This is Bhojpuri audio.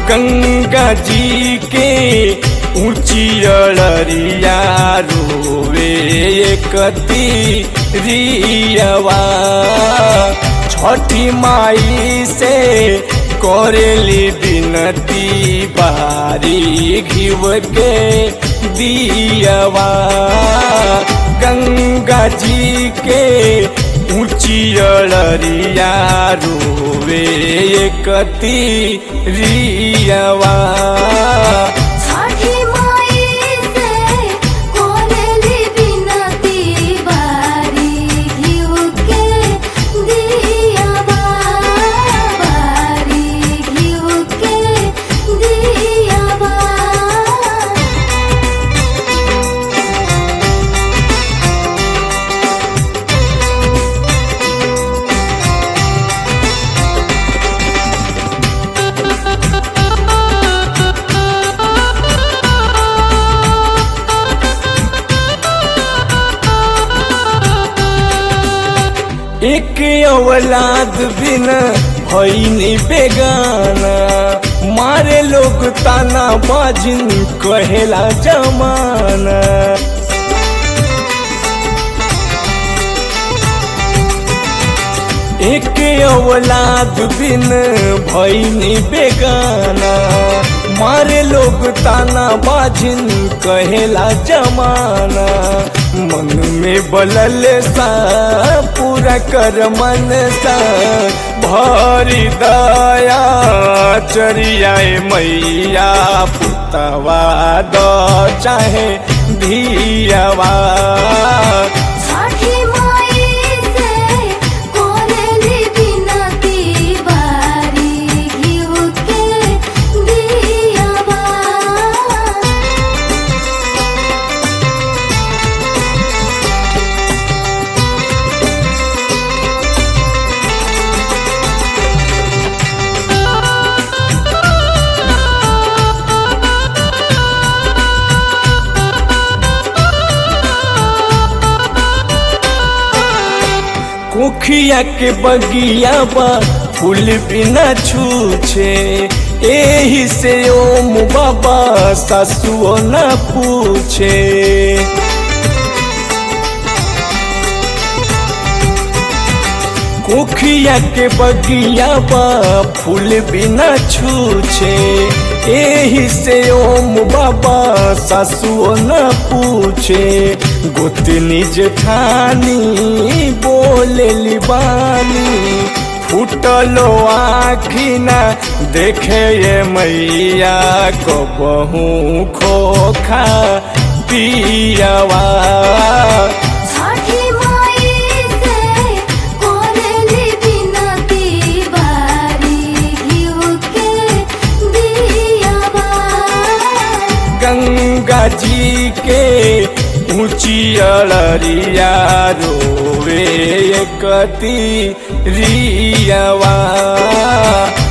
गंगा जी के ऊंची अड़रिया रोवे कती रियवा छठी माई से करेली बिनती बारी घिव के दियवा गंगा जी के ऊंची अड़रिया रोवे कती रियवा छठी माई से कोरेली बिनती बारी घिउ के दियावा बारी घिउ के दियावा एक औलाद बिना भईनी बेगाना मारे लोग ताना बाजिन कहेला जमाना एक औलाद बिन भईनी बेगाना मारे लोग ताना बाजिन कहेला जमाना मन में बलल सा पूरा कर मन सा भरी दया चरियाए मैया पुतवा द चाहे धियावा छठी माई से कोरेली बिनती बारी घिउ के दियावा कुखिया के बगिया बा फूल बिना छूछे एही से ओम बाबा सासुओ न पूछे कुखिया के बगिया बा फूल बिना छूछे एही से ओम बाबा सासुओ न पूछे गोतनी जेठानी बोले बानी फूटलो आखी ना देखे ये मैया को बहु खोखा पियावा छठी माई से कोरेली बिनती बारी घिउ के दियावा गंगा जी के ऊंची अड़रिया रोवे कती रियवा